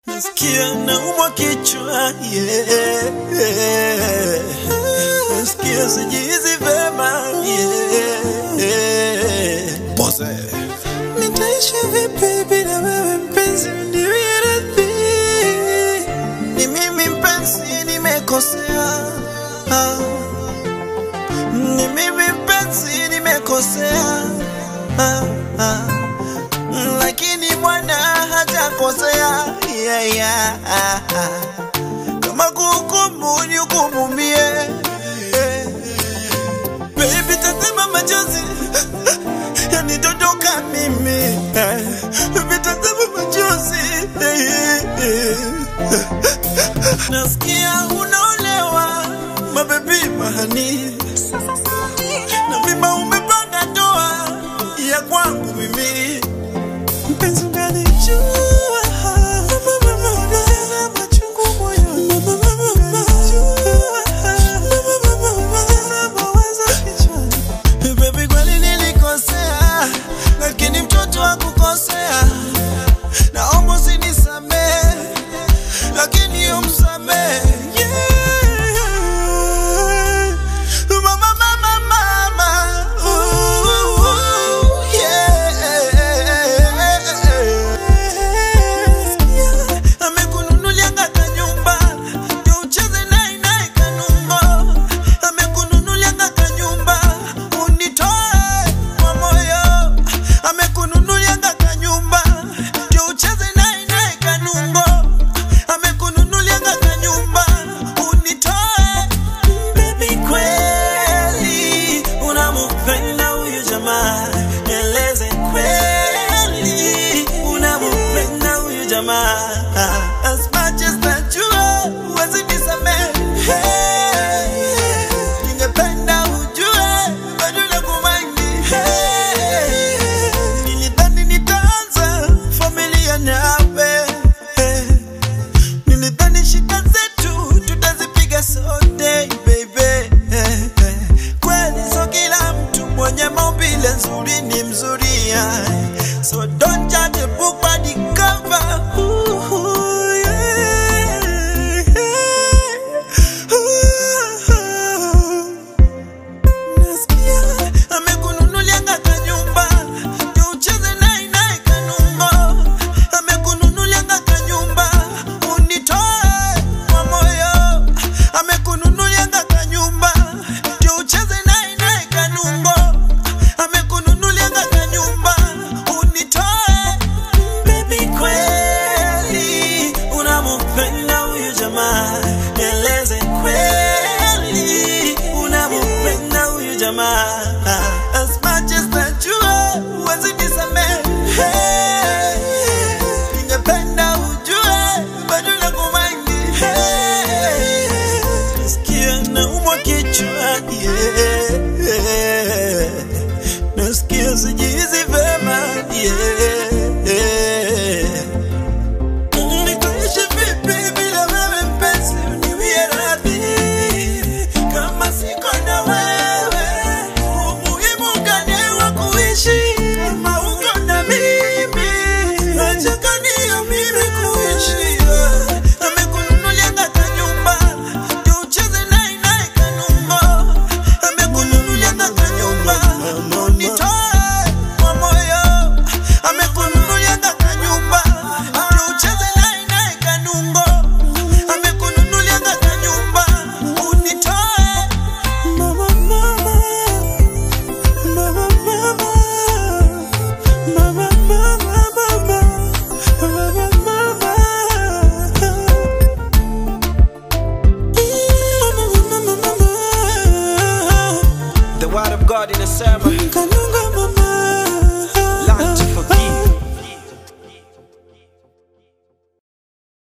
Nasikia naumwa kichwa yeah. Nasikia sijizi vema yeah. Pose. Nitaishi vipi bila wewe mpenzi, niwie radhi. Ni mimi mpenzi, nimekosea. Ah. Ni mimi mpenzi, nimekosea. Ah, ah. Lakini Bwana hajakosea. Yeah, yeah. ah, ah. Kama kuhukumu nihukumu mie. Baby, tazama machozi yanidondoka mimi vitazama machozi nasikia unaolewa mabebi mahani na mimba umepanga ndoa ya kwangu mimi mpenzi unganijua machungu moyoni mawazo kichwani Baby kweli nilikosea, lakini mtoto hakukosea. Naomba usinisamehe, lakini umsamehe. Yeah. Mama, mama, mama. Ooh, yeah. Amekununulianga kanyumba, ndio ucheze naye naye kanumbo. Amekununulianga kanyumba, unitoe kwa moyo. Amekununulianga kanyumba, ndio ucheze naye naye kanumbo. Amekununulianga kanyumba, unitoe. Baby, kweli unampenda huyu jamaa, nieleze kweli unampenda huyu jamaa. As much as najua huwezi nisamehe, ningependa ujue bado nakumaini. Nilidhani nitaanza familia nawe Nilidhani shida zetu tutazipiga sote baby. Kweli so kila mtu mwenye maumbile nzuri ni mzuri yeah. So don't judge a book by the cover. Ooh, yeah. Nasikia amekununulianga kanyumba ndio ucheze naye naye kanumbo. Amekununulianga kanyumba unitoe kwa moyo. Amekununulianga kanyumba ndio ucheze naye naye kanumbo. Amekununulianga kanyumba unitoe. Baby, kweli unampenda huyu jamaa, nieleze kweli unampenda huyu jamaa. As much as najua huwezi nisamehe, ningependa ujue bado nakumaini. Nasikia naumwa kichwa yeah. Nasikia sijizi vema yeah. Nitaishi vipi bila wewe mpenzi, uniwie radhi. Kama siko na wewe, umuhimu gani wa kuishi? Kama uko na mimi, haja gani ya mimi kuishi? Amekununulianga kanyumba, ndio ucheze naye naye kanumbo. Amekununulianga kanyumba, unitoe kwa moyo. Amekununulianga kanyumba, ndio ucheze naye naye kanumbo. Amekununulianga kanyumba, unitoe. Mama, mama. Mama, mama. Mama, mama, mama. Mama, mama. The word of God in a sermon. Kanunga mama